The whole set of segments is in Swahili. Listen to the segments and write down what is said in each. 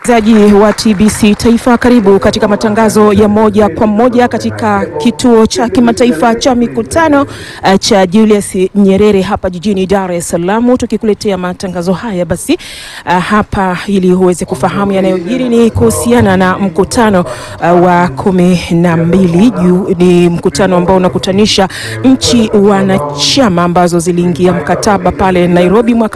Msikilizaji wa TBC Taifa, karibu katika matangazo ya moja kwa moja katika kituo cha kimataifa cha mikutano uh, cha Julius Nyerere hapa jijini Dar es Salaam, tukikuletea matangazo haya basi uh, hapa ili uweze kufahamu yanayojiri ni kuhusiana na mkutano uh, wa kumi na mbili juu. Ni mkutano ambao unakutanisha nchi wanachama ambazo ziliingia mkataba pale Nairobi mwaka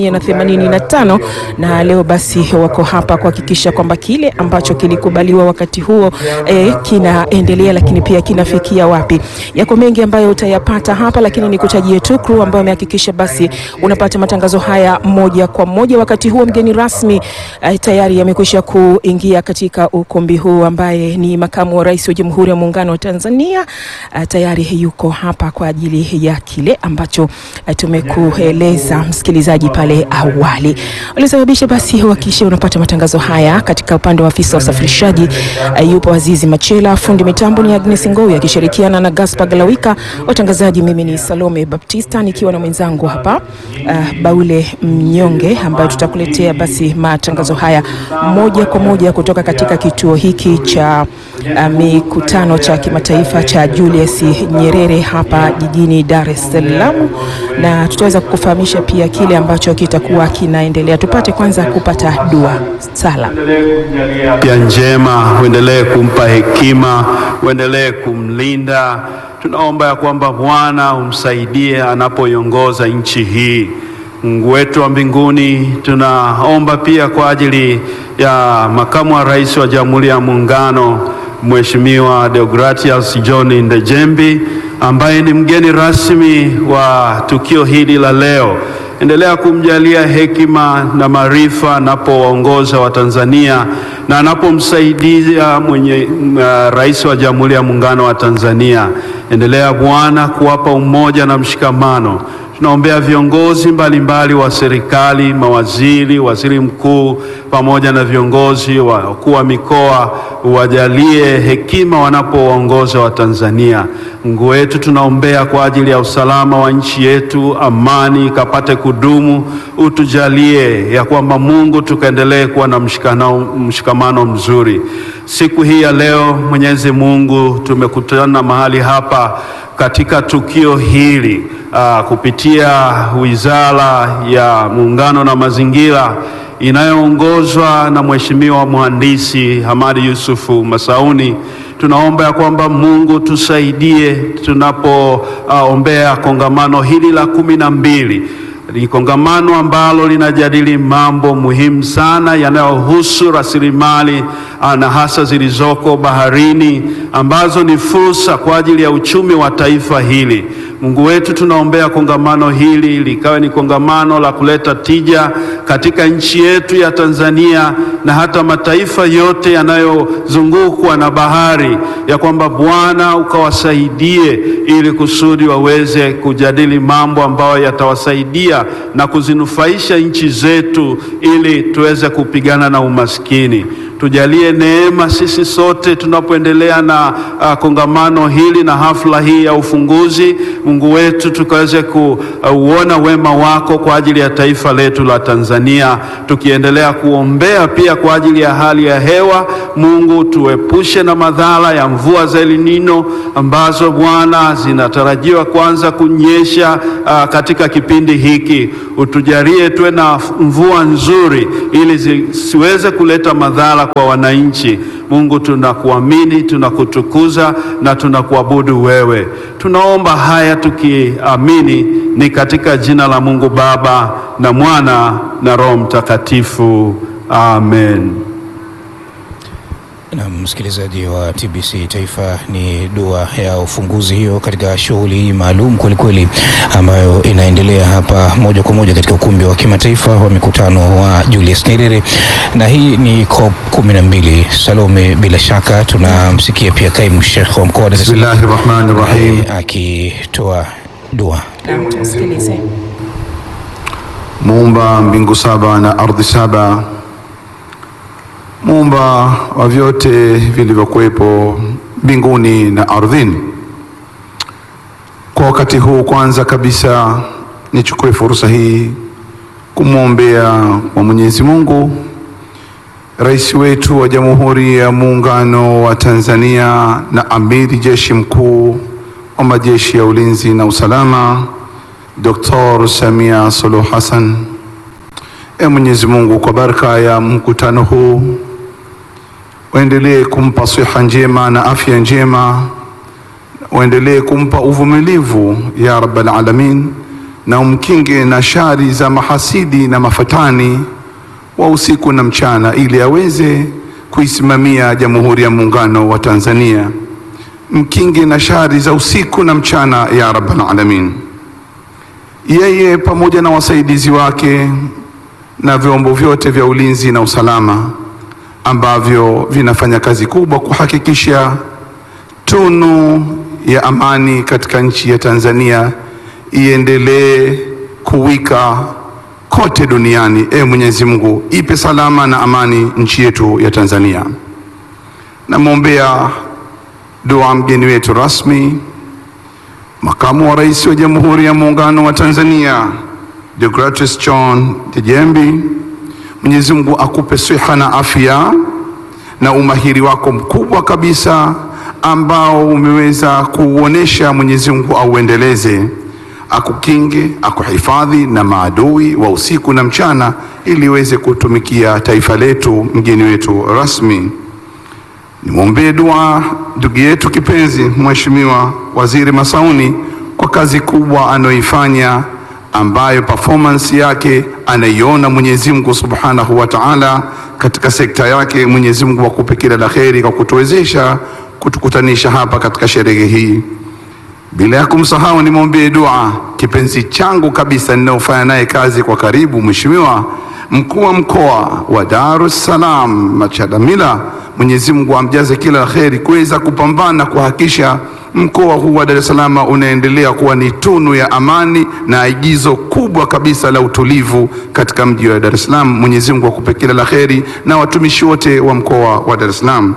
1985 na leo basi wako hapa kuhakikisha kwamba kile ambacho kilikubaliwa wakati huo eh, kinaendelea, lakini pia kinafikia wapi. Yako mengi ambayo utayapata hapa, lakini nikutajie tu crew ambayo amehakikisha basi unapata matangazo haya moja kwa moja. Wakati huo mgeni rasmi eh, tayari amekwisha kuingia katika ukumbi huu ambaye ni makamu wa rais wa Jamhuri ya Muungano wa Tanzania. Eh, tayari yuko hapa kwa ajili ya kile ambacho eh, tumekueleza msikilizaji pale awali ulisababisha basi uhakikishe unapata matangazo haya katika upande wa afisa wa usafirishaji uh, yupo Azizi Machela, fundi mitambo ni Agnes Ngowi akishirikiana na Gaspar Galawika, watangazaji mimi ni Salome Baptista nikiwa na mwenzangu hapa uh, Baule Mnyonge ambayo tutakuletea basi matangazo haya moja kwa moja kutoka katika kituo hiki cha uh, mikutano cha kimataifa cha Julius Nyerere hapa jijini Dar es Salaam, na tutaweza kukufahamisha pia kile ambacho kitakuwa kinaendelea. Tupate kwanza kupata dua sala pia njema, uendelee kumpa hekima, uendelee kumlinda. Tunaomba ya kwamba Bwana umsaidie anapoiongoza nchi hii. Mungu wetu wa mbinguni, tunaomba pia kwa ajili ya makamu wa rais wa Jamhuri ya Muungano Mheshimiwa Deogratias John Ndejembi ambaye ni mgeni rasmi wa tukio hili la leo. Endelea kumjalia hekima na maarifa anapowaongoza Watanzania na anapomsaidia mwenye uh, rais wa Jamhuri ya Muungano wa Tanzania. Endelea Bwana kuwapa umoja na mshikamano. Tunaombea viongozi mbalimbali wa serikali, mawaziri, waziri mkuu pamoja na viongozi wakuu wa mikoa, wajalie hekima wanapowaongoza Watanzania. Mungu wetu, tunaombea kwa ajili ya usalama wa nchi yetu, amani ikapate kudumu. Utujalie ya kwamba Mungu, tukaendelee kuwa na mshikamano, mshikamano mzuri. Siku hii ya leo, Mwenyezi Mungu, tumekutana mahali hapa katika tukio hili uh, kupitia Wizara ya Muungano na Mazingira inayoongozwa na Mheshimiwa Mhandisi Hamadi Yusufu Masauni. Tunaomba ya kwamba Mungu tusaidie tunapoombea uh, kongamano hili la kumi na mbili ni kongamano ambalo linajadili mambo muhimu sana yanayohusu rasilimali na hasa zilizoko baharini ambazo ni fursa kwa ajili ya uchumi wa taifa hili. Mungu wetu, tunaombea kongamano hili likawe ni kongamano la kuleta tija katika nchi yetu ya Tanzania na hata mataifa yote yanayozungukwa na bahari, ya kwamba Bwana ukawasaidie ili kusudi waweze kujadili mambo ambayo yatawasaidia na kuzinufaisha nchi zetu ili tuweze kupigana na umaskini. Tujalie neema sisi sote tunapoendelea na uh, kongamano hili na hafla hii ya ufunguzi. Mungu wetu, tukaweze kuuona uh, wema wako kwa ajili ya taifa letu la Tanzania, tukiendelea kuombea pia kwa ajili ya hali ya hewa. Mungu, tuepushe na madhara ya mvua za El Nino ambazo Bwana zinatarajiwa kuanza kunyesha uh, katika kipindi hiki. Utujalie tuwe na mvua nzuri ili zisiweze kuleta madhara kwa wananchi. Mungu, tunakuamini, tunakutukuza na tunakuabudu wewe. Tunaomba haya tukiamini ni katika jina la Mungu Baba na Mwana na Roho Mtakatifu. Amen. Na msikilizaji wa TBC Taifa, ni dua ya ufunguzi hiyo katika shughuli hii maalum kwelikweli, ambayo inaendelea hapa moja kwa moja katika ukumbi wa kimataifa wa mikutano wa Julius Nyerere, na hii ni COP kumi na mbili. Salome, bila shaka tunamsikia pia kaimu Sheikh wa mkoa wa Dar es Salaam Bismillahir Rahmanir Rahim. eh, akitoa dua. na tusikilize. Muumba mbingu saba na ardhi saba, muumba wa vyote vilivyokuwepo mbinguni na ardhini. Kwa wakati huu, kwanza kabisa nichukue fursa hii kumwombea kwa Mwenyezi Mungu Rais wetu wa Jamhuri ya Muungano wa Tanzania na Amiri Jeshi Mkuu wa Majeshi ya Ulinzi na Usalama, Dr. Samia Suluhu Hassan. E Mwenyezi Mungu, kwa baraka ya mkutano huu waendelee kumpa siha njema na afya njema, waendelee kumpa uvumilivu ya Rabbal Alamin, na umkinge na shari za mahasidi na mafatani wa usiku na mchana, ili aweze kuisimamia Jamhuri ya Muungano wa Tanzania. Mkinge na shari za usiku na mchana ya Rabbal Alamin, yeye pamoja na wasaidizi wake na vyombo vyote vya ulinzi na usalama ambavyo vinafanya kazi kubwa kuhakikisha tunu ya amani katika nchi ya Tanzania iendelee kuwika kote duniani. E Mwenyezi Mungu, ipe salama na amani nchi yetu ya Tanzania. Namwombea dua mgeni wetu rasmi, Makamu wa Rais wa Jamhuri ya Muungano wa Tanzania Deogratius John Dejembi. Mwenyezi Mungu akupe siha na afya na umahiri wako mkubwa kabisa ambao umeweza kuuonesha. Mwenyezi Mungu auendeleze, akukinge, akuhifadhi na maadui wa usiku na mchana, ili uweze kutumikia taifa letu. Mgeni wetu rasmi, nimwombee dua ndugu yetu kipenzi Mheshimiwa Waziri Masauni kwa kazi kubwa anayoifanya ambayo performance yake anaiona Mwenyezi Mungu Subhanahu wa Ta'ala katika sekta yake. Mwenyezi Mungu akupe kila la kheri kwa kutuwezesha kutukutanisha hapa katika sherehe hii, bila ya kumsahau nimwombee dua kipenzi changu kabisa ninayofanya naye kazi kwa karibu, Mheshimiwa mkuu wa mkoa wa Dar es Salaam Machadamila. Mwenyezi Mungu amjaze kila la kheri kuweza kupambana kuhakikisha mkoa huu wa Dar es Salaam unaendelea kuwa ni tunu ya amani na agizo kubwa kabisa la utulivu katika mji wa Dar es Salaam. Mwenyezi Mungu akupe kila la kheri na watumishi wote wa mkoa wa Dar es Salaam.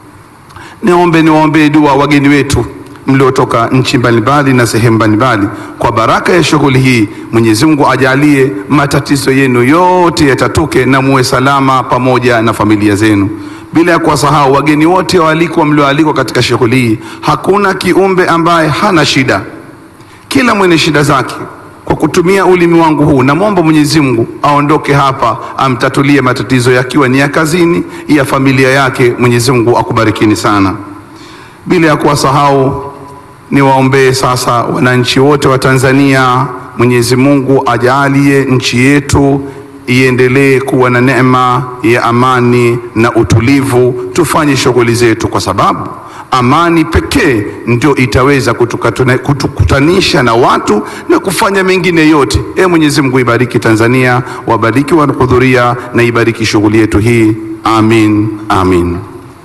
Niombe niwaombee dua wageni wetu mliotoka nchi mbalimbali na sehemu mbalimbali. Kwa baraka ya shughuli hii, Mwenyezi Mungu ajalie matatizo yenu yote yatatuke na muwe salama pamoja na familia zenu bila ya kuwasahau wageni wote waalikwa mlioalikwa katika shughuli hii. Hakuna kiumbe ambaye hana shida, kila mwenye shida zake. Kwa kutumia ulimi wangu huu, namwomba Mwenyezi Mungu aondoke hapa, amtatulie matatizo yakiwa ni ya kazini, ya familia yake. Mwenyezi Mungu akubarikini sana. Bila ya kuwasahau, niwaombee sasa wananchi wote wa Tanzania. Mwenyezi Mungu ajalie nchi yetu iendelee kuwa na neema ya amani na utulivu. Tufanye shughuli zetu, kwa sababu amani pekee ndio itaweza kutukutanisha na watu na kufanya mengine yote. E Mwenyezi Mungu, ibariki Tanzania, wabariki wanahudhuria na ibariki shughuli yetu hii. Amin, amin.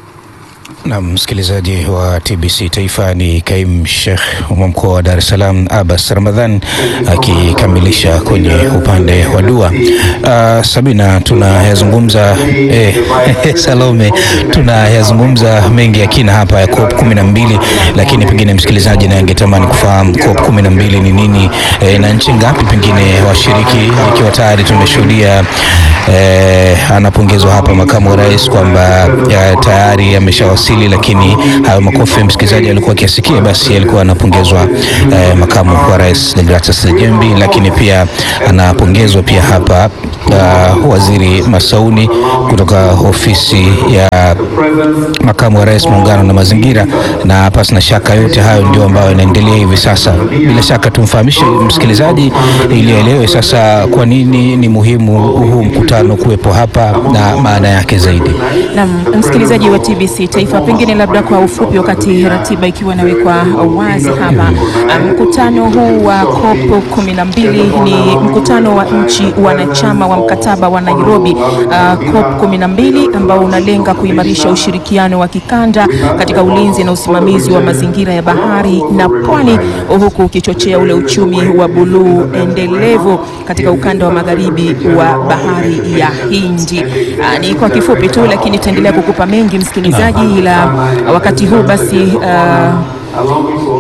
Na msikilizaji wa TBC Taifa ni Kaimu Sheikh wa mkoa wa Dar es Salaam Abbas Ramadhan akikamilisha kwenye upande wa dua. Uh, Sabina, tunayazungumza eh, Salome, tunayazungumza mengi ya kina hapa ya COP kumi na mbili, lakini pengine msikilizaji naye angetamani kufahamu COP kumi na mbili ni nini eh, na nchi ngapi pengine washiriki, ikiwa tayari tumeshuhudia eh, anapongezwa hapa makamu wa rais kwamba tayari ameshawasili lakini hayo makofi msikilizaji alikuwa akiasikia, basi alikuwa anapongezwa eh, makamu wa rais Deogratius Dejembi, lakini pia anapongezwa pia hapa uh, waziri Masauni kutoka ofisi ya makamu wa rais muungano na mazingira, na pasi na shaka yote hayo ndio ambayo yanaendelea hivi sasa. Bila shaka tumfahamishe msikilizaji ili aelewe sasa kwa nini ni muhimu huu mkutano kuwepo hapa na maana yake zaidi. Naam, msikilizaji wa TBC Taifa, pengine labda kwa ufupi, wakati ratiba ikiwa inawekwa wazi hapa, mkutano huu wa COP kumi na mbili ni mkutano wa nchi wanachama wa mkataba wa Nairobi uh, COP kumi na mbili ambao unalenga kuimarisha ushirikiano wa kikanda katika ulinzi na usimamizi wa mazingira ya bahari na pwani, huku ukichochea ule uchumi wa buluu endelevu katika ukanda wa magharibi wa bahari ya Hindi. Uh, ni kwa kifupi tu, lakini tutaendelea kukupa mengi msikilizaji, ila wakati huu basi uh,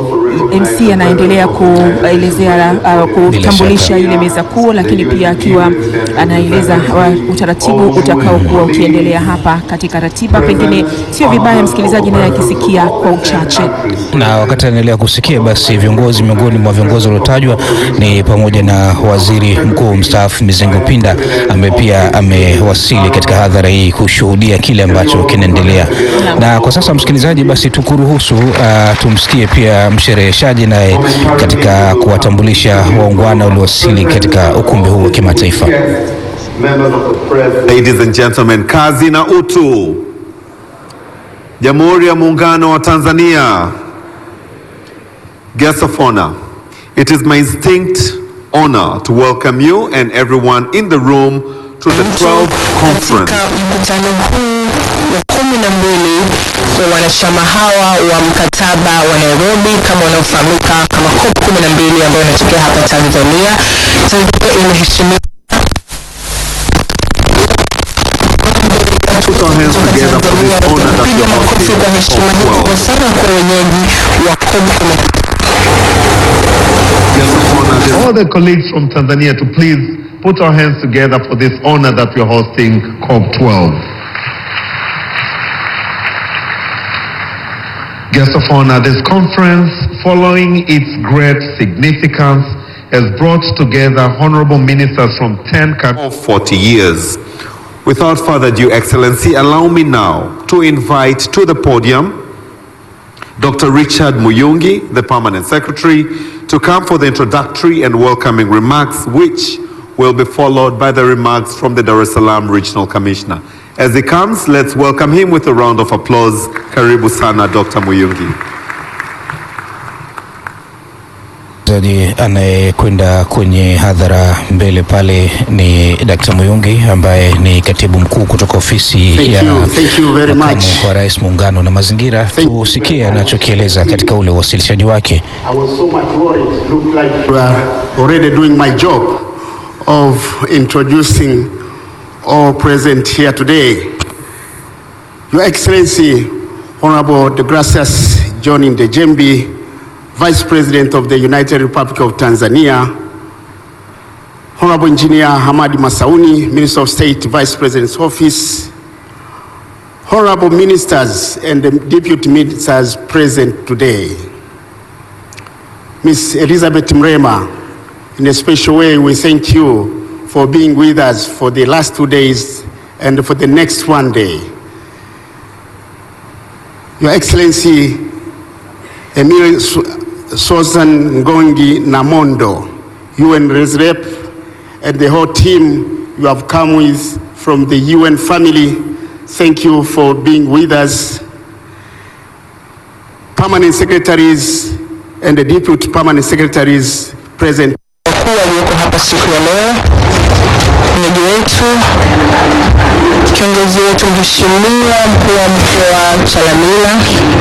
MC anaendelea kuelezea uh, kutambulisha shaka. ile meza kuu, lakini pia akiwa anaeleza uh, utaratibu utakaokuwa ukiendelea hapa katika ratiba. Pengine sio vibaya msikilizaji naye akisikia kwa uchache. na wakati anaendelea kusikia basi, viongozi miongoni mwa viongozi waliotajwa ni pamoja na waziri mkuu mstaafu Mizengo Pinda ambaye pia amewasili katika hadhara hii kushuhudia kile ambacho kinaendelea. Na kwa sasa, msikilizaji, basi tukuruhusu uh, tumsikie pia mshereheshaji naye katika kuwatambulisha waungwana waliowasili katika ukumbi huu wa kimataifa. Members of the press, ladies and gentlemen, kazi na utu. Jamhuri ya Muungano wa Tanzania. Guests of honor, it is my distinct honor to welcome you and everyone in the room to the 12th conference Katika mkutano huu wa kumi na mbili wa wanachama hawa wa mkataba wa Nairobi kama unaofahamika kama COP kumi na mbili ambayo inatokea hapa Tanzania. Tanzania imeheshimiwa Put our hands together for this honor that Piga you're makofi kwa heshima hii hosting. kubwa sana kwa wenyeji wa COP kumi Guests of honor, this all the colleagues from Tanzania to please put our hands together for this honor that we're hosting COP12. Guests of honor, this conference, following its great significance, has brought together honorable ministers from 10 countries. of 40 years. Without further ado, Excellency, allow me now to invite to the podium Dr. Richard Muyungi, the Permanent Secretary, to come for the introductory and welcoming remarks, which will be followed by the remarks from the Dar es Salaam Regional Commissioner. As he comes, let's welcome him with a round of applause. Karibu sana, Dr. Muyungi. Msikilizaji anayekwenda kwenye hadhara mbele pale ni Dkt. Muyungi ambaye ni katibu mkuu kutoka ofisi Thank ya you. Thank you very makamu much. wa rais muungano na mazingira. Tusikie anachokieleza katika ule uwasilishaji wake. I was so much worried. Looked like you are already doing my job of introducing all present here today. Your Excellency, Honorable De Gracias John Ndejembi, Vice President of the United Republic of Tanzania, Honorable Engineer Hamadi Masauni, Minister of State, Vice President's Office, Honorable Ministers and the Deputy Ministers present today, Miss Elizabeth Mrema, in a special way, we thank you for being with us for the last two days and for the next one day. Your Excellency, Emil Su- Susan Ngongi Namondo, UN Res Rep, and the whole team you have come with from the UN family, thank you for being with us. Permanent secretaries and the deputy permanent secretaries present. wakuu walioko hapa siku ya leo, mwenyeji wetu, kiongozi wetu mheshimiwa mkuu wa mkoa Chalamila,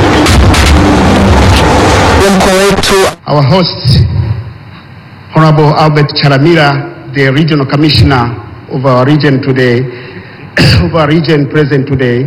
wa mkoa wetu Our host, Honorable Albert Charamira, the regional commissioner of our region today, of our region present today.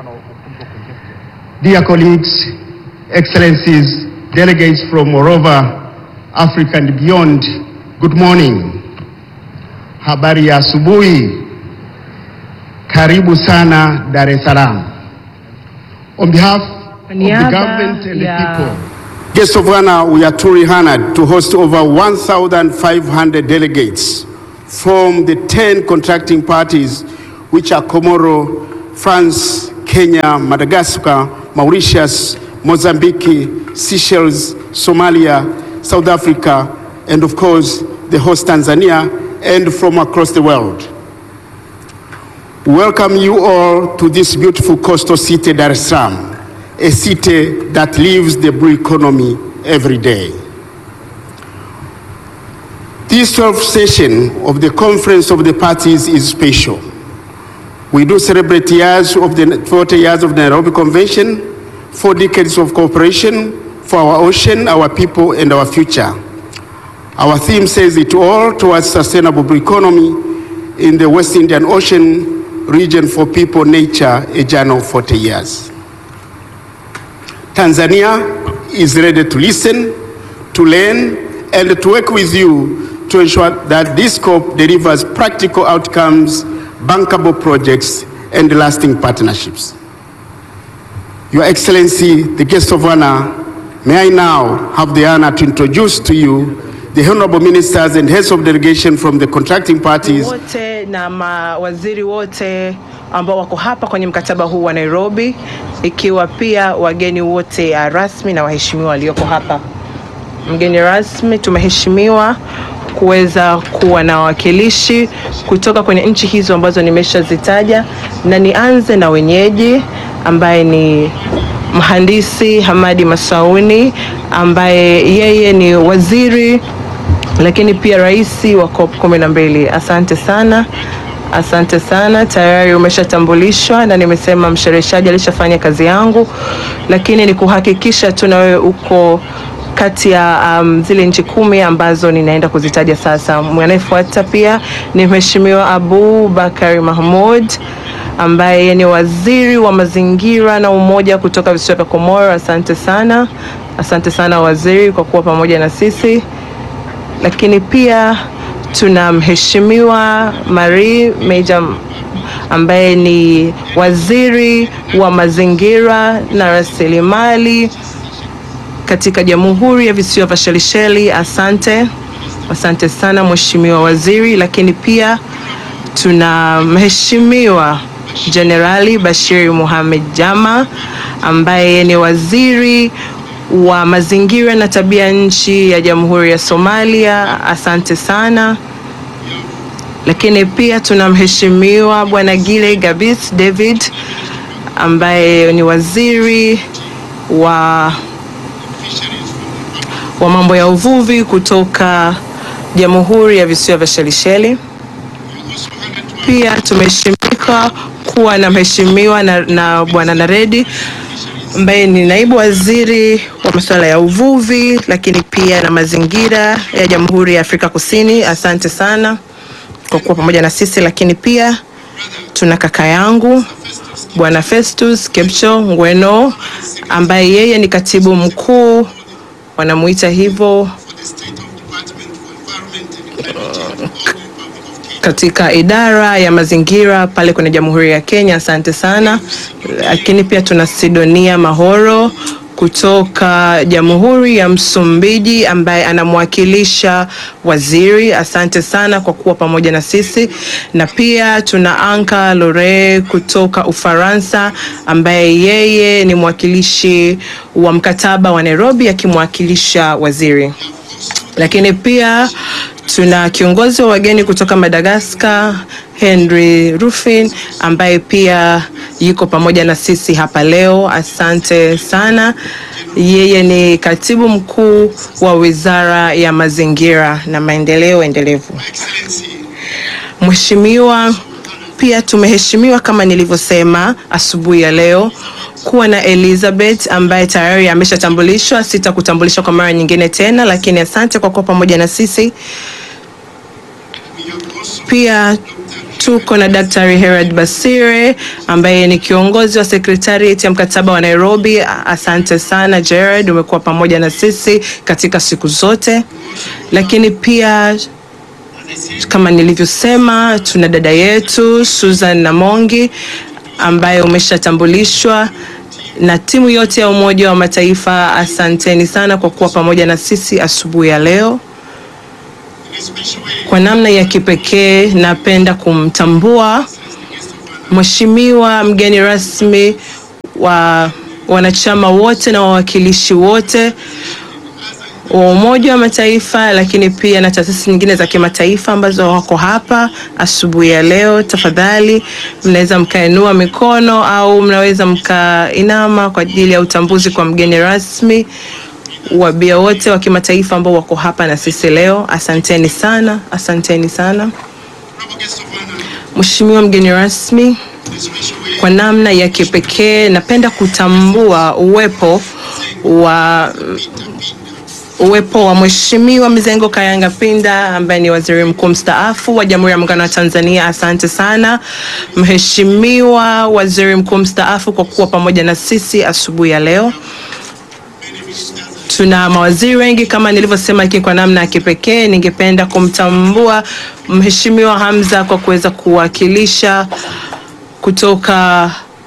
Dear colleagues, excellencies, delegates from all over Africa and beyond, good morning. Habari ya asubuhi. Karibu sana Dar es Salaam. On behalf of the niaba government and the ya- people, Guests of honor, we are truly honored to host over 1,500 delegates from the 10 contracting parties, which are Comoro, France, Kenya, Madagascar, Mauritius, Mozambique, Seychelles, Somalia, South Africa, and of course, the host Tanzania, and from across the world. We Welcome you all to this beautiful coastal city, Dar es Salaam, a city that lives the blue economy every day. This 12th session of the Conference of the Parties is special. We do celebrate years of the 40 years of the Nairobi Convention, four decades of cooperation for our ocean, our people, and our future. Our theme says it all towards sustainable blue economy in the West Indian Ocean region for people, nature, a journey of 40 years. Tanzania is ready to listen, to learn and to work with you to ensure that this scope delivers practical outcomes, bankable projects, and lasting partnerships. Your Excellency, the guest of honor, may I now have the honor to introduce to you the honorable ministers and heads of delegation from the contracting parties wote na mawaziri wote ambao wako hapa kwenye mkataba huu wa Nairobi, ikiwa pia wageni wote ya rasmi na waheshimiwa walioko hapa. Mgeni rasmi, tumeheshimiwa kuweza kuwa na wawakilishi kutoka kwenye nchi hizo ambazo nimeshazitaja, na nianze na wenyeji ambaye ni mhandisi Hamadi Masauni ambaye yeye ni waziri lakini pia rais wa COP kumi na mbili. Asante sana, asante sana. Tayari umeshatambulishwa na nimesema mshereheshaji alishafanya kazi yangu, lakini ni kuhakikisha tu na wewe uko kati ya um, zile nchi kumi ambazo ninaenda kuzitaja sasa. Anayefuata pia ni Mheshimiwa Abu Bakari Mahmud ambaye ni waziri wa mazingira na umoja kutoka visiwa vya Komoro. Asante sana, asante sana waziri kwa kuwa pamoja na sisi lakini pia tuna mheshimiwa Marie Meja ambaye ni waziri wa mazingira na rasilimali katika Jamhuri ya Visiwa vya Shelisheli. Asante, asante sana mheshimiwa waziri. Lakini pia tuna mheshimiwa Jenerali Bashiri Mohamed Jama ambaye ni waziri wa mazingira na tabia nchi ya Jamhuri ya Somalia. Asante sana. Lakini pia tuna mheshimiwa Bwana Gile Gabis David ambaye ni waziri wa wa mambo ya uvuvi kutoka Jamhuri ya Visiwa vya Shelisheli. Pia tumeheshimika kuwa na mheshimiwa na, na Bwana Naredi ambaye ni naibu waziri wa masuala ya uvuvi lakini pia na mazingira ya Jamhuri ya Afrika Kusini. Asante sana kwa kuwa pamoja na sisi, lakini pia tuna kaka yangu Bwana Festus Kepcho Ngweno ambaye yeye ni katibu mkuu wanamuita hivyo katika idara ya mazingira pale kwenye Jamhuri ya Kenya. Asante sana. Lakini pia tuna Sidonia Mahoro kutoka Jamhuri ya Msumbiji ambaye anamwakilisha waziri. Asante sana kwa kuwa pamoja na sisi, na pia tuna Anka Lore kutoka Ufaransa ambaye yeye ni mwakilishi wa mkataba wa Nairobi akimwakilisha waziri lakini pia tuna kiongozi wa wageni kutoka Madagascar Henry Rufin ambaye pia yuko pamoja na sisi hapa leo. Asante sana. Yeye ni katibu mkuu wa Wizara ya Mazingira na Maendeleo Endelevu. Mheshimiwa, pia tumeheshimiwa kama nilivyosema asubuhi ya leo kuwa na Elizabeth ambaye tayari ameshatambulishwa. Sitakutambulisha kwa mara nyingine tena, lakini asante kwa kuwa pamoja na sisi. Pia tuko na Daktari Herald Basire ambaye ni kiongozi wa sekretariat ya mkataba wa Nairobi. Asante sana Gerard, umekuwa pamoja na sisi katika siku zote, lakini pia kama nilivyosema, tuna dada yetu Susan Namongi ambaye umeshatambulishwa na timu yote ya Umoja wa Mataifa. Asanteni sana kwa kuwa pamoja na sisi asubuhi ya leo. Kwa namna ya kipekee, napenda kumtambua Mheshimiwa mgeni rasmi wa wanachama wote na wawakilishi wote wa Umoja wa Mataifa, lakini pia na taasisi nyingine za kimataifa ambazo wako hapa asubuhi ya leo. Tafadhali mnaweza mkainua mikono au mnaweza mkainama kwa ajili ya utambuzi kwa mgeni rasmi. Wabia wote wa kimataifa ambao wako hapa na sisi leo, asanteni sana, asanteni sana. Mheshimiwa mgeni rasmi, kwa namna ya kipekee napenda kutambua uwepo wa uwepo wa Mheshimiwa Mizengo Kayanga Pinda ambaye ni waziri mkuu mstaafu wa Jamhuri ya Muungano wa Tanzania. Asante sana Mheshimiwa waziri mkuu mstaafu kwa kuwa pamoja na sisi asubuhi ya leo. tuna mawaziri wengi kama nilivyosema, lakini kwa namna ya kipekee ningependa kumtambua Mheshimiwa Hamza kwa kuweza kuwakilisha kutoka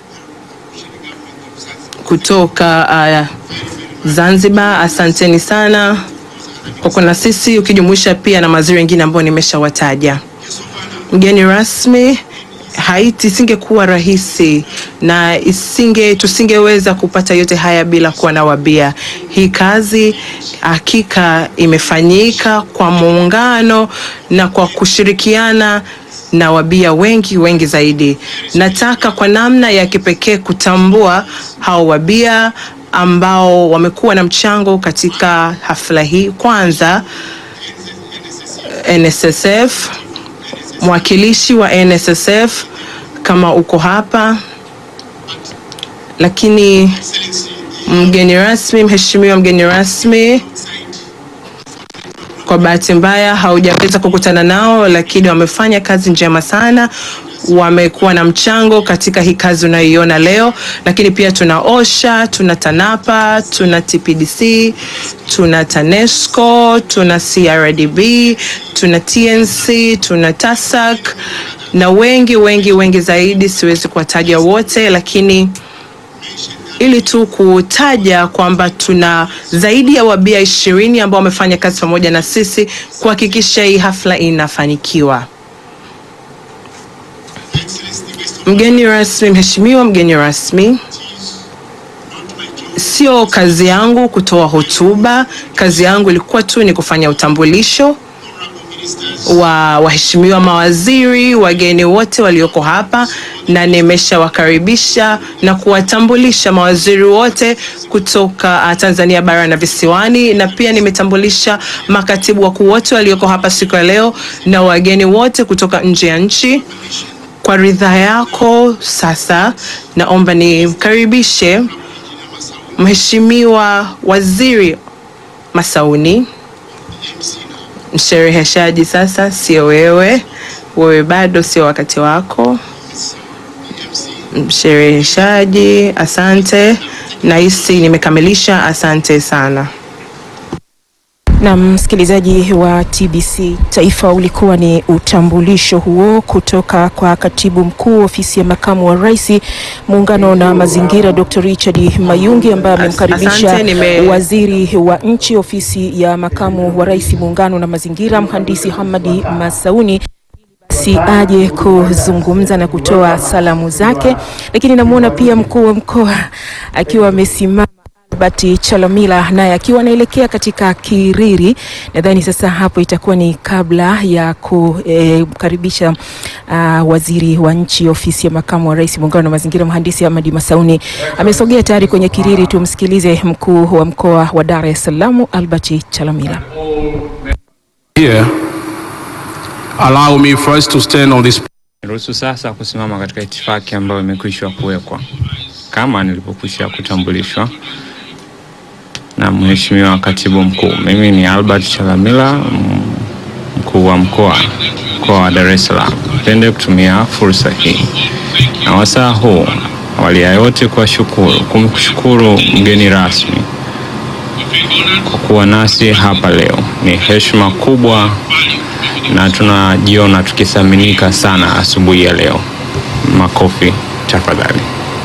kutoka uh, Zanzibar. Asanteni sana kwa kuwa na sisi, ukijumuisha pia na mawaziri wengine ambao nimeshawataja. Mgeni rasmi, Haiti isingekuwa rahisi na isinge tusingeweza kupata yote haya bila kuwa na wabia. Hii kazi hakika imefanyika kwa muungano na kwa kushirikiana na wabia wengi wengi zaidi. Nataka kwa namna ya kipekee kutambua hao wabia ambao wamekuwa na mchango katika hafla hii. Kwanza NSSF, mwakilishi wa NSSF kama uko hapa, lakini mgeni rasmi, mheshimiwa mgeni rasmi, kwa bahati mbaya haujaweza kukutana nao, lakini wamefanya kazi njema sana, wamekuwa na mchango katika hii kazi unayoiona leo. Lakini pia tuna OSHA, tuna TANAPA, tuna TPDC, tuna TANESCO, tuna CRDB, tuna TNC, tuna TASAC na wengi wengi wengi zaidi, siwezi kuwataja wote, lakini ili tu kutaja kwamba tuna zaidi ya wabia ishirini ambao wamefanya kazi pamoja na sisi kuhakikisha hii hafla inafanikiwa. Mgeni rasmi, mheshimiwa mgeni rasmi, sio kazi yangu kutoa hotuba. Kazi yangu ilikuwa tu ni kufanya utambulisho wa waheshimiwa mawaziri, wageni wote walioko hapa, na nimeshawakaribisha na kuwatambulisha mawaziri wote kutoka uh, Tanzania bara na visiwani, na pia nimetambulisha makatibu wakuu wote walioko hapa siku ya leo na wageni wote kutoka nje ya nchi. Kwa ridhaa yako sasa, naomba nimkaribishe Mheshimiwa Waziri Masauni. Mshereheshaji sasa sio wewe, wewe bado sio wakati wako. Mshereheshaji, asante. Nahisi nimekamilisha, asante sana. Na msikilizaji wa TBC Taifa, ulikuwa ni utambulisho huo kutoka kwa katibu mkuu ofisi ya makamu wa rais muungano na mazingira, Dr. Richard Mayungi ambaye amemkaribisha Asante, nime- waziri wa nchi ofisi ya makamu wa rais muungano na mazingira, mhandisi Hamadi Masauni si aje kuzungumza na kutoa salamu zake, lakini namwona pia mkuu wa mkoa akiwa amesimama Albert Chalamila naye akiwa anaelekea katika Kiriri. Nadhani sasa hapo itakuwa ni kabla ya kukaribisha uh, waziri wa nchi ofisi ya makamu wa rais muungano wa mazingira mhandisi Hamadi Masauni amesogea tayari kwenye Kiriri. Tumsikilize mkuu wa mkoa wa Dar es Salaam Albert Chalamila. Here, allow me first to stand on this Niruhusu sasa kusimama katika itifaki ambayo imekwisha kuwekwa kama nilivyokwisha kutambulishwa na Mheshimiwa Katibu Mkuu. Mimi ni Albert Chalamila, m- mkuu wa mkoa mkoa wa Dar es Salaam. Napende kutumia fursa hii na wasaa huu awali ya yote kuwashukuru kumshukuru mgeni rasmi kwa kuwa nasi hapa leo. Ni heshima kubwa na tunajiona tukithaminika sana asubuhi ya leo. Makofi tafadhali.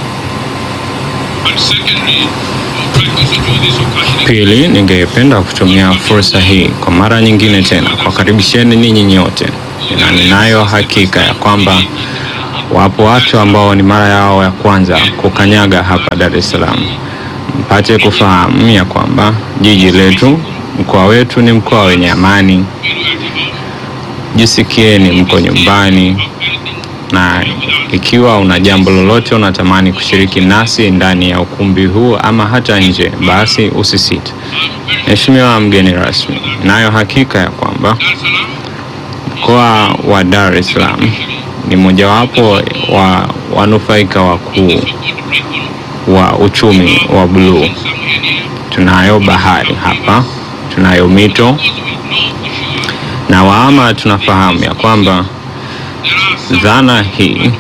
Pili, ningependa kutumia fursa hii kwa mara nyingine tena kuwakaribisheni ninyi nyote, na ninayo hakika ya kwamba wapo watu ambao ni mara yao ya kwanza kukanyaga hapa Dar es Salaam, mpate kufahamu ya kwamba jiji letu, mkoa wetu ni mkoa wenye amani. Jisikieni mko nyumbani, na ikiwa una jambo lolote unatamani kushiriki nasi ndani ya ukumbi huu ama hata nje, basi usisite. Mheshimiwa mgeni rasmi, nayo hakika ya kwamba mkoa wa Dar es Salaam ni mojawapo wa wanufaika wakuu wa uchumi wa bluu. Tunayo bahari hapa, tunayo mito na waama tunafahamu ya kwamba dhana hii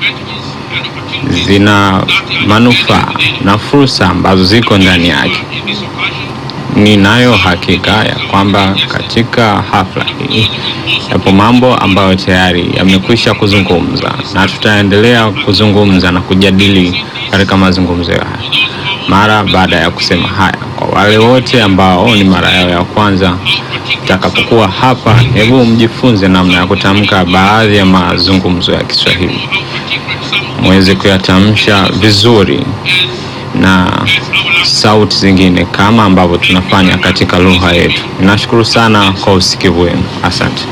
zina manufaa na fursa ambazo ziko ndani yake. ninayo hakika ya kwamba katika hafla hii yapo mambo ambayo tayari yamekwisha kuzungumza na tutaendelea kuzungumza na kujadili katika mazungumzo haya. Mara baada ya kusema haya, kwa wale wote ambao ni mara yao ya kwanza takapokuwa hapa, hebu mjifunze namna ya kutamka baadhi ya mazungumzo ya Kiswahili muweze kuyatamsha vizuri na sauti zingine kama ambavyo tunafanya katika lugha yetu. Nashukuru sana kwa usikivu wenu, asante.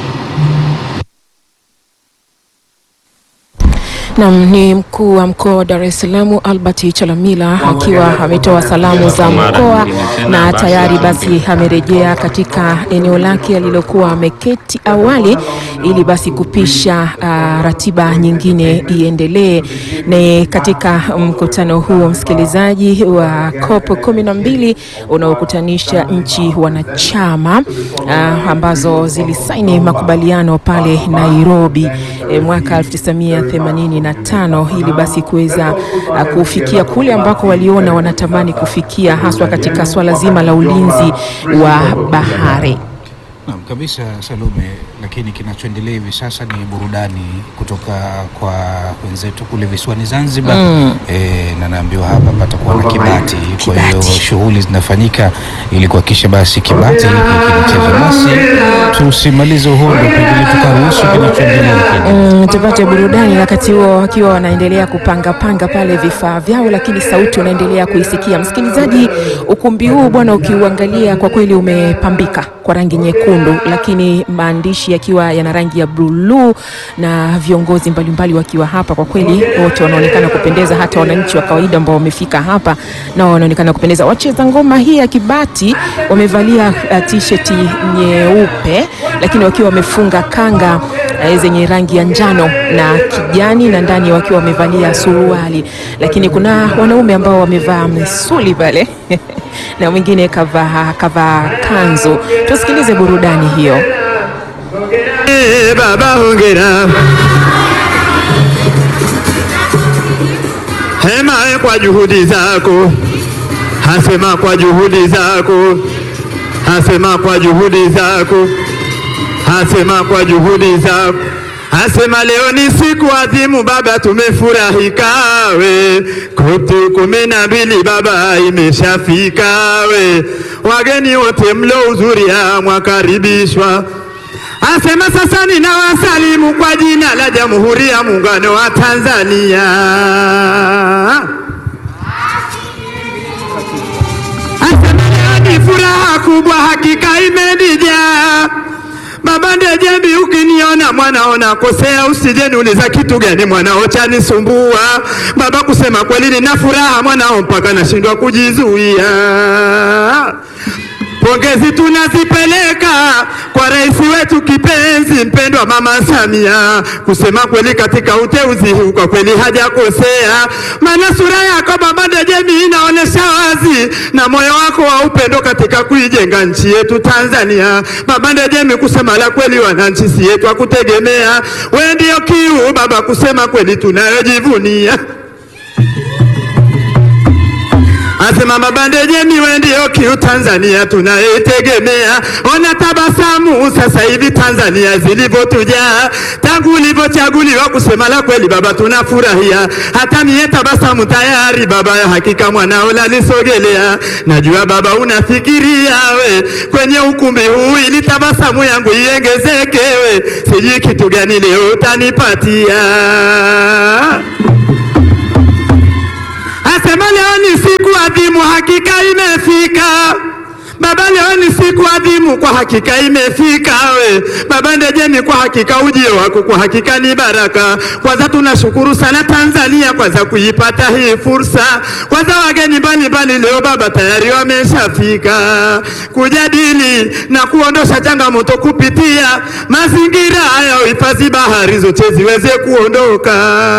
Nam ni mkuu wa mkoa wa Dar es Salaam Albert Chalamila akiwa ametoa salamu za mkoa na tayari basi amerejea katika eneo lake alilokuwa ameketi awali ili basi kupisha uh, ratiba nyingine iendelee. Ni katika mkutano huo msikilizaji wa COP kumi na mbili unaokutanisha nchi wanachama uh, ambazo zilisaini makubaliano pale Nairobi eh, mwaka 1980 tano ili basi kuweza uh, kufikia kule ambako waliona wanatamani kufikia haswa katika swala zima la ulinzi wa bahari. Naam kabisa Salome, lakini kinachoendelea hivi sasa ni burudani kutoka kwa wenzetu kule visiwani Zanzibar Mm. e, na naambiwa hapa patakuwa na kibati. Kwa hiyo shughuli zinafanyika ili kuhakikisha basi kibati hiki kinacheza. Basi tusimalize uhondo, pengine tukaruhusu kinachoendelea lakini Mm, tupate burudani wakati huo wakiwa wanaendelea kupanga panga pale vifaa vyao, lakini sauti unaendelea kuisikia. Msikilizaji, ukumbi huu bwana, ukiuangalia kwa kweli umepambika kwa rangi nyekundu, lakini maandishi yakiwa yana rangi ya buluu na viongozi mbalimbali wakiwa hapa. Kwa kweli wote wanaonekana kupendeza, hata wananchi wa kawaida ambao wamefika hapa nao wanaonekana kupendeza. Wacheza ngoma hii ya kibati wamevalia uh, t-shirt nyeupe, lakini wakiwa wamefunga kanga eh, zenye rangi ya njano na kijani na ndani wakiwa wamevalia suruali, lakini kuna wanaume ambao wamevaa misuli pale na mwingine kavaa kavaa kanzu. Tusikilize burudani hiyo. Eh, baba hongera hema eh, kwa juhudi zako hasema kwa juhudi zako hasema kwa juhudi zako hasema kwa juhudi zako Asema leo ni siku adhimu baba, tumefurahi kawe, kote kumi na mbili baba imeshafika we, wageni wote mlohudhuria mwakaribishwa. Asema sasa ninawasalimu kwa jina la Jamhuri ya Muungano wa Tanzania. Asema leo ni furaha kubwa, hakika imenijaa Baba Ndejembi, ukiniona mwanao nakosea, usije niuliza kitu gani mwanao chanisumbua. Baba, kusema kweli nina furaha mwanao mpaka nashindwa kujizuia. Pongezi tunazipeleka kwa rais wetu kipenzi mpendwa Mama Samia. Kusema kweli, katika uteuzi huu kwa kweli hajakosea, maana sura yako Baba Ndejembi inaonesha wazi na moyo wako wa upendo katika kuijenga nchi yetu Tanzania. Baba Ndejembi, kusema la kweli, wananchi si yetu akutegemea, wewe ndio kiu baba, kusema kweli tunayojivunia Asema Baba Ndejembi, wewe ndio kiu Tanzania tunayetegemea. Ona tabasamu sasa hivi Tanzania zilivyotujaa tangu ulivyochaguliwa. Kusema la kweli baba, tunafurahia hata mie tabasamu tayari baba, ya hakika mwanao lanisogelea. Najua baba unafikiria we kwenye ukumbi huu ili tabasamu yangu iengezekewe, sijui kitu gani leo utanipatia. Asema leo ni siku adhimu, hakika imefika. Baba, leo ni siku adhimu, kwa hakika imefika. We Baba Ndejembi, kwa hakika ujio wako kwa hakika ni baraka. Kwanza tunashukuru sana Tanzania kwanza kuipata hii fursa. Kwanza wageni mbalimbali leo baba tayari wameshafika kujadili na kuondosha changamoto kupitia mazingira ya uhifadhi, bahari zote ziweze kuondoka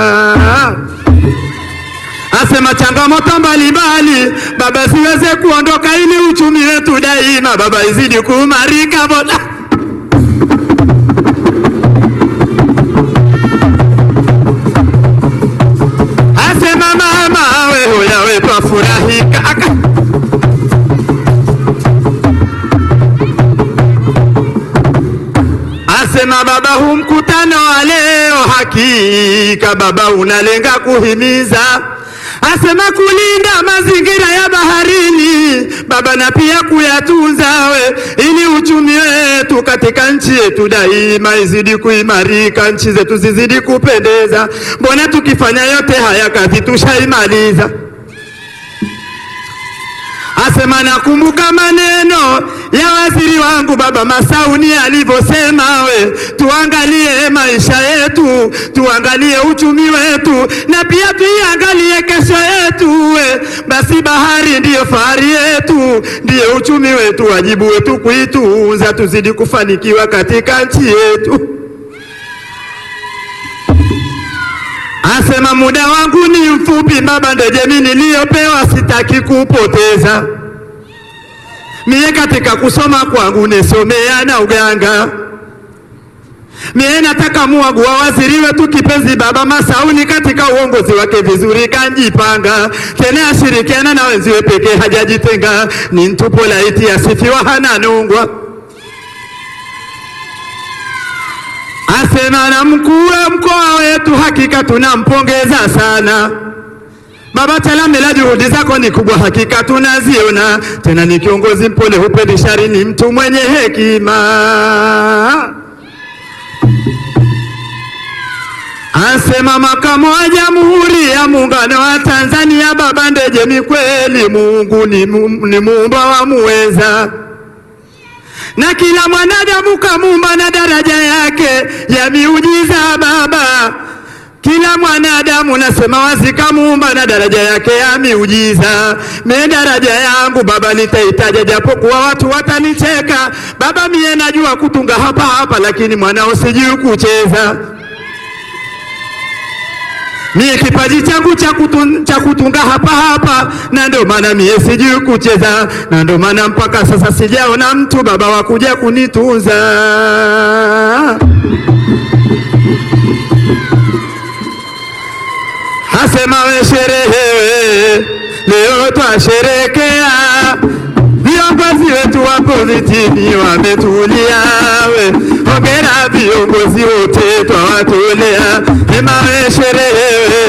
Asema changamoto mbalimbali baba siweze kuondoka, ili uchumi wetu daima baba izidi kuimarika. Boda asema mama we hoya we twafurahika Aka- Asema baba, huu mkutano wa leo hakika baba unalenga kuhimiza asema kulinda mazingira ya baharini baba, na pia kuyatunza we, ili uchumi wetu katika nchi yetu daima izidi kuimarika, nchi zetu zizidi kupendeza. Mbona tukifanya yote haya kazi tushaimaliza? Asema nakumbuka maneno ya waziri wangu baba Masauni alivyosema, we tuangalie maisha yetu, tuangalie uchumi wetu, na pia tuiangalie kesho yetu. We basi, bahari ndiyo fahari yetu, ndiyo uchumi wetu, wajibu wetu kuitunza, tuzidi kufanikiwa katika nchi yetu. Asema muda wangu ni mfupi baba, ndo jamii niliyopewa sitaki kupoteza. Mie katika kusoma kwangu nisomea na uganga. Mie nataka muagu wa waziri wetu kipenzi baba Masauni katika uongozi wake vizuri kanjipanga, tena ashirikiana na wenziwe pekee hajajitenga, ni mtupo laiti asifiwa hana nungwa. Asema na mkuu wa mkoa wetu hakika tunampongeza sana Baba Chalamila, juhudi zako ni kubwa, hakika tunaziona. Tena ni kiongozi mpole, hupendi shari, ni mtu mwenye hekima. Asema makamo wa Jamhuri ya Muungano wa Tanzania, baba Ndejemi, kweli Mungu ni, mu, ni muumba wa muweza na kila mwanadamu kamuumba na daraja yake ya miujiza baba kila mwanadamu nasema wazi kamuumba na daraja yake ya miujiza. Mie daraja yangu baba nitaitaja, japo kuwa watu watanicheka baba. Mie najua kutunga hapa hapa, lakini mwanao sijui kucheza. Mie kipaji changu cha kutun, cha kutunga hapa hapa, na ndio maana mie sijui kucheza, na ndio maana mpaka sasa sijaona mtu baba wa kuja kunitunza. Asema we sherehe, leo twasherekea, viongozi wetu wa politiki wametulia. We hongera viongozi wote twawatolea, ema we sherehe,